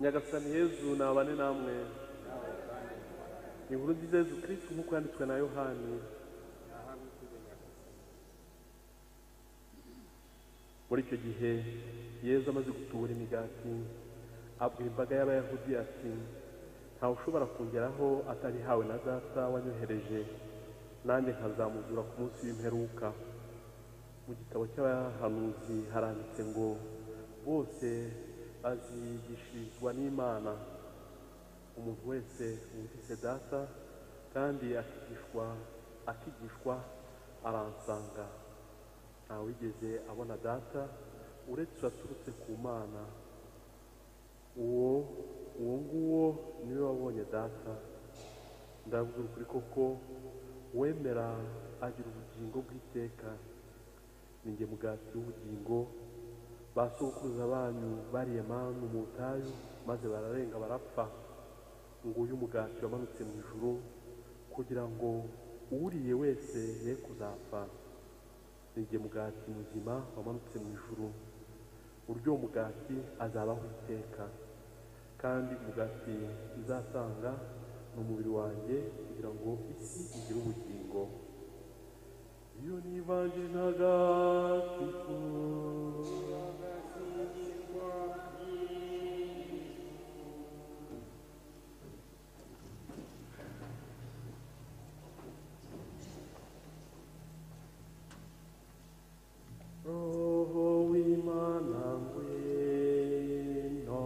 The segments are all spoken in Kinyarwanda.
nyagasani yezu nabane namwe inkuru nziza yezu kirisitu nk'uko yanditswe na yohani muri icyo gihe yezu amaze gutubura imigati abwira imbaga y'abayahudi ati ntawe ushobora kongeraho atarihawe na data wanyohereje nanjye nkazamuzura ku munsi w'imperuka mu gitabo cy'abahanuzi haranditse ngo bose bazigishirizwa n'imana umuntu wese wumvise data kandi akigishwa akigishwa aransanga ntawigeze abona data uretse waturutse ku mana uwo uwo nguwo niwe wabonye data ndabwira ukuri koko uwemera agira ubugingo bw'iteka ninjye mugati w'ubugingo basokuruza banyu bariye manu mu butayu maze bararenga barapfa nguyu umugati wamanutse mu ijuru kugira ngo uwuriye wese ye kuzapfa ninjye mugati muzima wamanutse mu ijuru buryo uwo mugati azabaho iteka kandi umugati nzatanga ni umubiri wanjye kugira ngo isi igire ubugingo iyo ni ivanjiri ntagatifu roho w'imana ngwino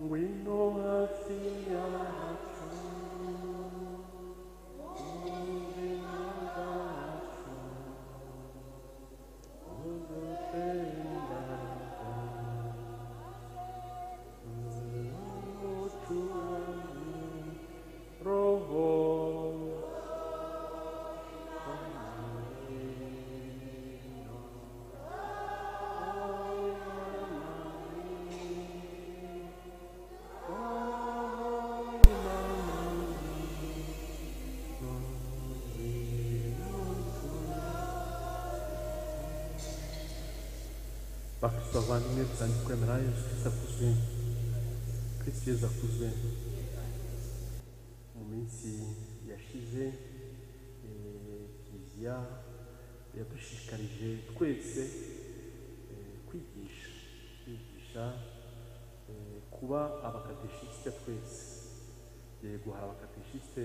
ngwino hasi yacu ngwino yacu uzatembera umucu roho bakristo bavandimwe dutangiye kwemera yesu kirisito akuze kristo yesu akuze mu minsi yashize eh, kiliziya yadushishikarije twese eh, kwigisha kwigisha eh, kuba abakateshisite twese yego hari abakateshisite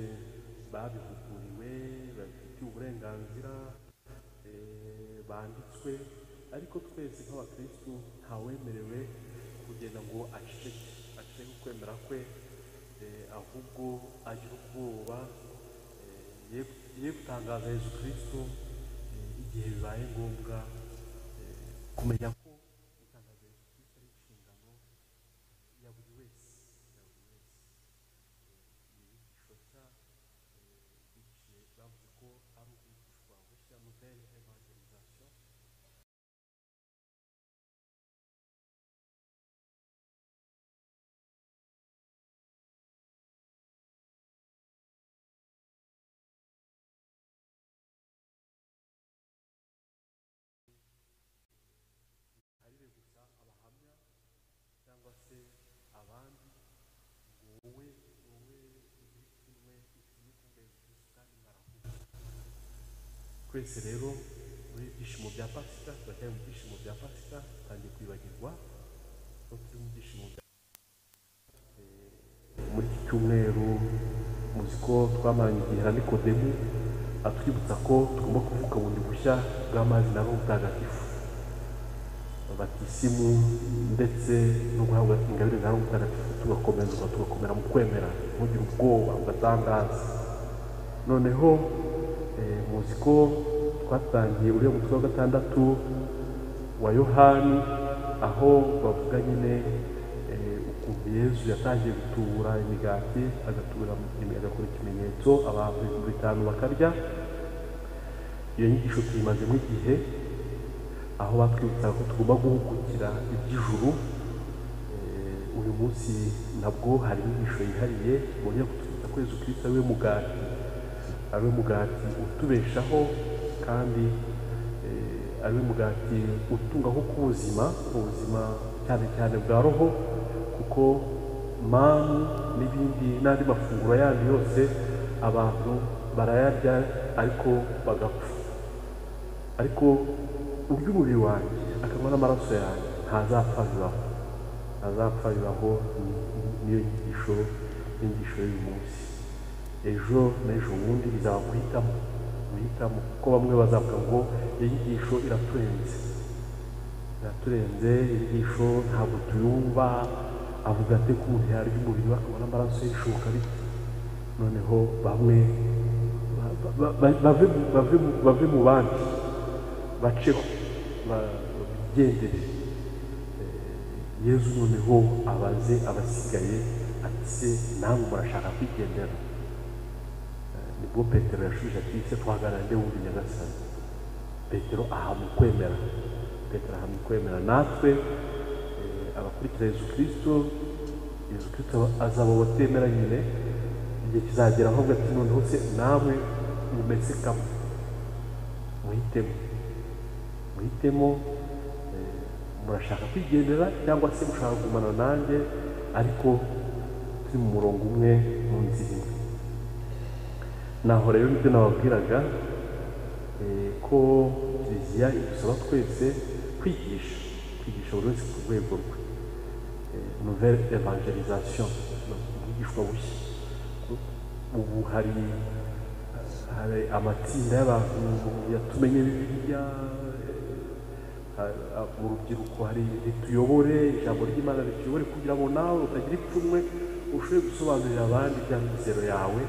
babihuguriwe babifitiye uburenganzira eh, banditswe ariko twese nk'abakristu ntawemerewe kugenda ngo aceceke aceceke ukwemera kwe eh, ahubwo agira ubwoba eh, ye- ye gutangaza yezu kristu eh, igihe bibaye ngombwa eh, kumenya ko gutangaza yezu kristu ari inshingano ya buri wese ya buri wese ibigisho cya biciye bavuze ko ari ukwigishwa bushya nouvelle evangelisation ntiharire gusa abahamya cyangwa se abandi ngo wowe wowe ugire kimwe ikinye kumwe kandi mwarahuye twese rero muri ibyishimo bya pasika turacyari mu byishimo bya pasika tutangiye kwibagirwa ko turi mu byishimo bya muri iki cyumweru muzi ko twamaranye igihe na nikodemu atwibutsa ko tugomba kuvuka bundi bushya bw'amazi na roho mutagatifu batisimu ndetse no guhabwa ingabire za roho mutagatifu tugakomezwa tugakomera mu kwemera ntugire ubwoba ugatangaza noneho eh, muzi ko twatangiye uriya mutwe wa gatandatu wa yohani aho bavuga nyine eh, ukuntu yezu yatangiye gutubura imigati agatubura agakora ikimenyetso abantu ibihumbi bitanu bakarya iyo nyigisho tuyimazemo igihe aho batwibutsa ko tugomba guhugukira iby'ijuru eh, uyu munsi nabwo hari inyigisho yihariye bongera kutwibutsa ko Yesu Kristo ari we mugati ari we mugati utubeshaho kandi eh, ari we mugati utungaho k'ubuzima ubuzima cyane cyane bwa roho kuko manu n'ibindi n'andi mafunguro yandi yose abantu barayarya ariko bagapfa ariko urya umubiri wanjye akanywa n'amaraso yanjye ntazapfa bibaho ntazapfa bibaho ni- ni- niyo nyigisho n'inyigisho y'uyu munsi ejo n'ejo bundi bizaba guhitamo guhitamo kuko bamwe bazavuga ngo iyo nyigisho iraturenze iraturenze inyigisho ntabwo tuyumva avuga ate ko umuntu yarya umubiri we akabona amaraso y'ishoka bite noneho bamwe ba- ba- ba- bave mu- bave mu- bave mu bandi baceho ba- bagendere Eh, yezu noneho abaze abasigaye ati se namwe murashaka kwigendera Eh, nibwo petero yashubije ati se twaganira nde wumva nyagasani petero ahamya ukwemera petero ahamya ukwemera natwe eh, abakurikira yezu kirisito yezu kirisito azaba abatemera nyine igihe kizagera aho ati noneho se namwe mumeze kamwe muhitemo muhitemo eh, murashaka kwigendera cyangwa se mushaka kugumana nanjye ariko turi mu murongo umwe mu nzira imwe naho rero nibyo nababwiraga eh, ko kiliziya idusaba twese kwigisha kwigisha buri wese ku rwego rwe Eh, nouvelle evangelisation ni ubwigishwa bushya ubu hari hari amatsinda y'abantu yatumenye bibiliya eh, ha- ha- mu rubyiruko hari rituyobore ijambo ry'imana rituyobore kugira ngo nawe utagira ipfunwe ushobore gusobanurira abandi ibya mizero yawe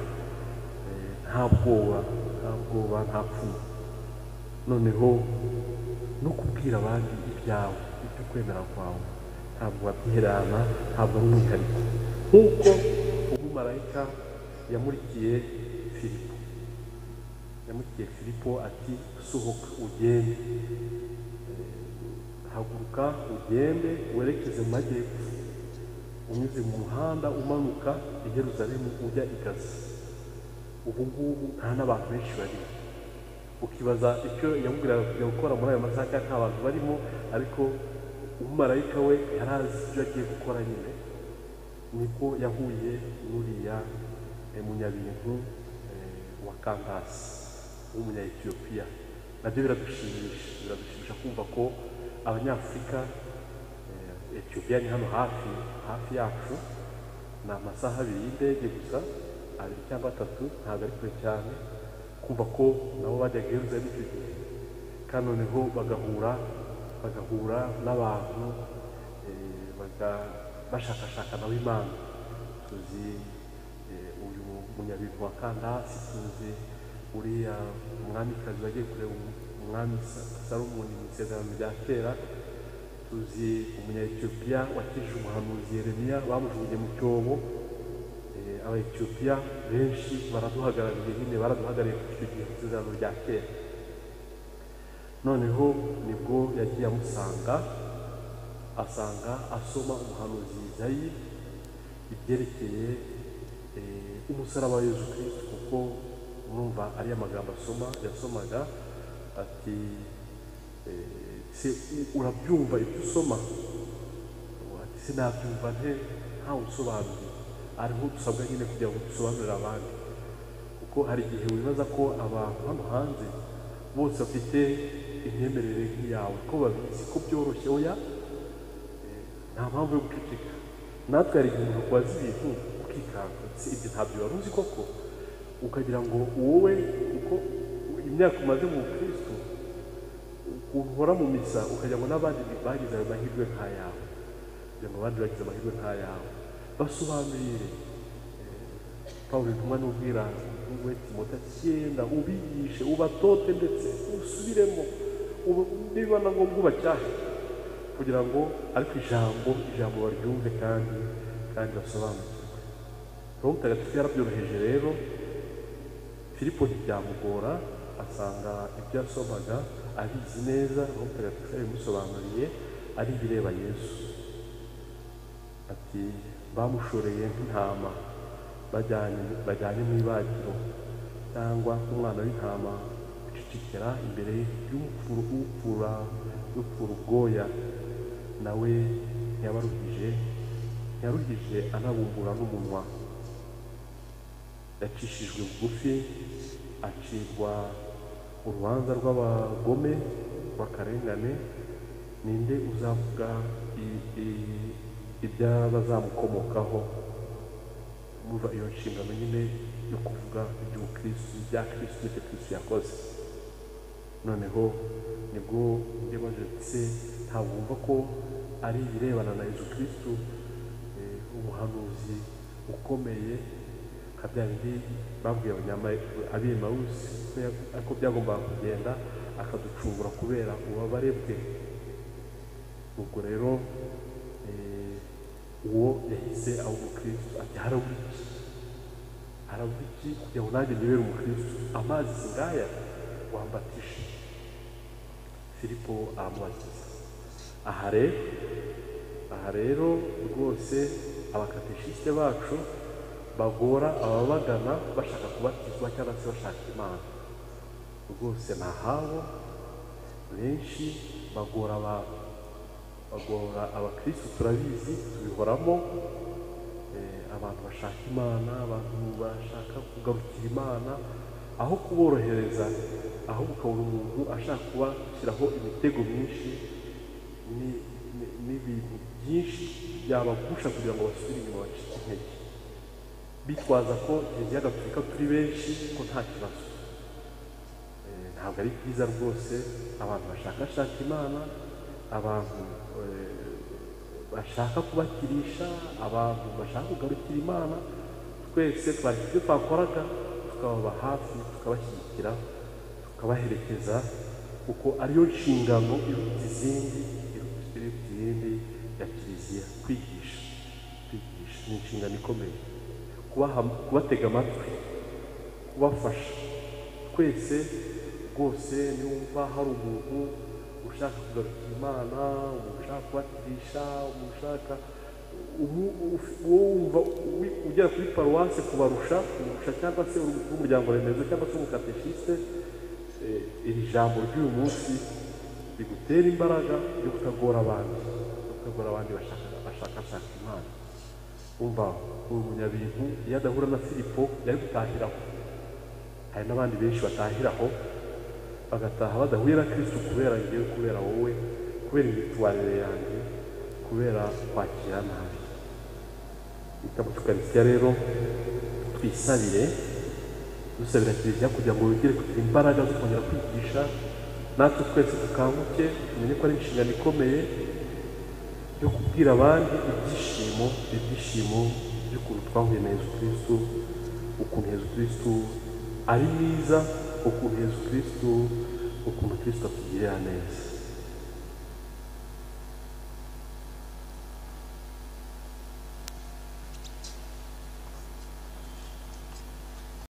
eh, nta bwoba nta bwoba nta pfunwe noneho no kubwira abandi ibyawe ibyo kwemera kwawe ntabwo wabyiherana ntabwo ari umwihariko nk'uko umumarayika yamurikiye filipo yamutiye filipo ati sohoka ugende Eh, haguruka ugende werekeze mu majyepfo unyuze mu muhanda umanuka i Yerusalemu ujya i gaza ubu ngubu nta n'abantu benshi barimo ukibaza icyo yamubwiraga kujya gukora muri ayo masaha kandi nta bantu barimo ariko umumarayika we yari azi ibyo agiye gukora nyine nibwo yahuye n'uriya eh, munyabintu eh, wa kampasi w'umunyayetiyopiya nabyo biradushimisha biradushimisha kumva ko abanyafurika eh, etiyopiya ni hano hafi hafi yacu ni amasaha abiri y'indege gusa abiri cyangwa atatu ntabwo ari kure cyane kumva ko nabo bajyaga i Yerusalemu icyo gihe kandi noneho bagahura bagahura n'abantu eh, baga- bashakashaka nabo imana tuzi eh, uyu munyabintu wa kandasi tuzi uriya umwamikazi wagiye kureba umwami Sa- salomoni mu isezerano rya kera tuzi umunyayetiyopiya wakijije umuhanuzi yeremiya bamujugunye mu cyobo Eh, abaetiyopiya benshi baraduhagarariye nyine baraduhagarariye kuko icyo gihe isezerano rya kera noneho nibwo yagiye amusanga asanga asoma umuhanuzi Izayi ibyerekeye eh, umusaraba wa Yezu Kristo kuko murumva ari amagambo asoma yasomaga ati eh, se u- urabyumva ibyo usoma ati sinabyumva nte ntawe usobanuriye ariho dusabwa nyine kugira ngo dusobanurire abandi kuko hari igihe wibaza ko abantu hano hanze bose bafite imyemerere nk'iyawe ko babizi ko byoroshye oya eh, nta mpamvu yo guceceka natwe hari igihe umuntu akubaza ibintu ukikanga si ibyo ntabyo wari uzi koko ukagira ngo wowe uko imyaka umaze mu bukristo ukuntu uhora mu misa ukagira ngo n'abandi bagize ayo mahirwe nk'ayawe kugira ngo abandi bagize amahirwe nk'ayawe basobanurire pawulo intumwa n'ubwira we timota cyenda ubigishe ubatote ndetse usubiremo ube- niba na ngombwa ubacyahe kugira ngo ariko ijambo ijambo baryumve kandi kandi basobanukirwe roho mutagatifu yarabyoroheje rero filipo ntibyamugora asanga ibyo yasomaga abizi neza roho mutagatifu yabimusobanuriye ari ibireba yesu ati bamushoreye nk'intama bajyanye bajyanye mu ibagiro cyangwa nk'umwana w'intama ucicikira imbere y'umupfura upfura ubwoya nawe ntiyabaruhije ntiyaruhije anabumbura n'umunwa yacishijwe bugufi acibwa urubanza rw'abagome rw'akarengane ninde uzavuga i- i- ibyabazamukomokaho muva iyo nshingano nyine yo kuvuga iby'ubukristo ibya kristo n'ibyo kristo yakoze noneho nibwo ndibaje se ntabwo wumva ko ari ibirebana na yezu kristo eh, umuhanuzi ukomeye nka bya bindi babwiye abanyama- abemawusi ko ya- ko byagombaga kugenda akaducungura kubera ububabare bwe ubwo rero eh, uwo yahise aho umukristo ati harabura iki harabura iki kugira ngo nanjye nibere umukristo amazi singaya wambatishe filipo aramubatiza aha rero aha rero rwose abakatishiste bacu bagora ababagana bashaka kubatizwa cyangwa se bashaka imana rwose ni ahabo benshi bagora abantu bagora abakristo turabizi tubihoramo eh, abantu bashaka imana abantu bashaka kugarukira imana aho kuborohereza aho ukabona umuntu ashaka kubashyiraho imitego myinshi ni- ni- n'ibintu byinshi byabagusha kugira ngo basubire inyuma bacike intege bitwaza ko kiliziya gatolika turi benshi ko nta kibazo Eh, ntabwo ari byiza rwose abantu bashakashaka imana abantu eh, bashaka kubakirisha abantu bashaka kugarukira imana twese twari ibyo twakoraga tukababa hafi tukabashyigikira tukabaherekeza kuko ariyo nshingano iruta izindi iruta izindi ya kiliziya kwigisha kwigisha ni inshingano ikomeye kubaha kubatega amatwi kubafasha twese rwose niwumva hari umuntu ushaka kugarukira imana umuntu ushaka kubatirisha umuntu ushaka umu- uf- wowe wumva wi- ugera kuri paruwase kubarusha kubarusha cyangwa se umuryango remezo cyangwa se umukateshiste iri jambo ry'uyu munsi rigutera imbaraga yo kutagora abandi yo kutagora abandi bashaka bashakashaka imana umva uyu munyabintu iyo adahura na filipo yari gutahiraho hari n'abandi benshi batahiraho bagataha badahuye na kristo kubera ngewe kubera wowe kubera imyitwarire yanjye kubera kwakira nabi mu tukarisitiya rero twisabire dusabira kiliziya kugira ngo yongere kugira imbaraga zo kongera kwigisha natwe twese dukanguke tumenye ko ari inshingano ikomeye yo kubwira abandi ibyishimo ibyishimo by'ukuntu twahuye na yezu kirisitu ukuntu yezu kirisitu ari mwiza ukuntu yezu kirisitu ukuntu kirisitu atugirira neza